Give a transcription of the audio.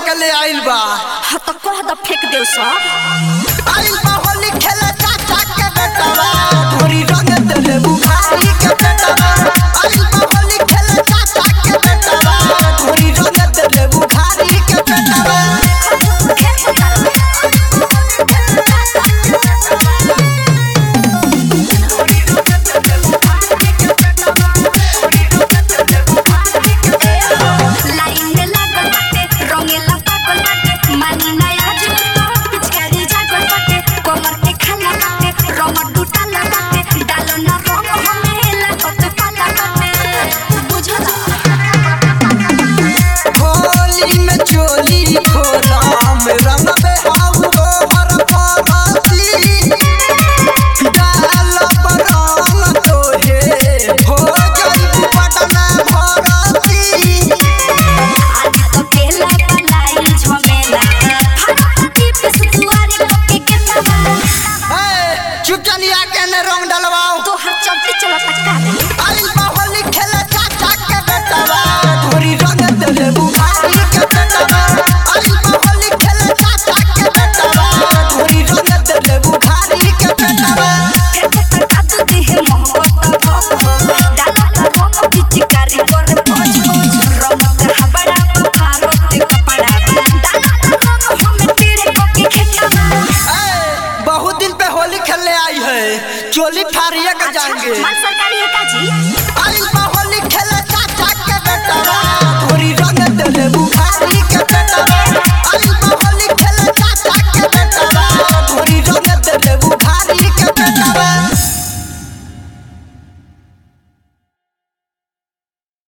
के ले आइल बा हाँ तो कह दो फेंक दे सब आइल बा होली खेले चाचा के बेटवा धोरी रंग देले बुखारी के बेटवा आइल बा होली खेले चाचा के बेटवा धोरी रंग देले बुखारी के बेटवा लाइन में लागल बाटे रंगेला पागल बाटे मानी नया जुतो पिचकारी जागल बाटे कमर के खाला बाटे रंग टूटल बाटे डालो ना रंग हमें लागत काला बाटे बुझला होली में चोली खोलाम रंग बे हम गोबर परती डाल बरंग तोहे हो जाई पटना भरती आज तो केला पलाई झमेला फटाफटी पे सुवारी पके के तवा ए, चुप चलिया के ने रंग डलवाओ तो हर चलते चला पटका दे आइल बा होली खेले चाचा के बेटवा धोरी रंग देले बुखारी के बेटवा आइल बा होली खेले चाचा के बेटवा धोरी रंग देले बुखारी के बेटवा फेंक पटका दे देह मोहब्बत हो डाला का रंग पिचकारी कर पोछ पोछ रंग का हबड़ा बुखारो ते कपड़ा डाला का रंग हमें तेरे पके खेतवा ए, बहुत दिन पे होली खेलने आई है चोली फाड़िए के जाएंगे माल सरकारी है का जी आइल बा होली खेले चाचा के बेटवा धोरी रंग देले बुखारी के बेटवा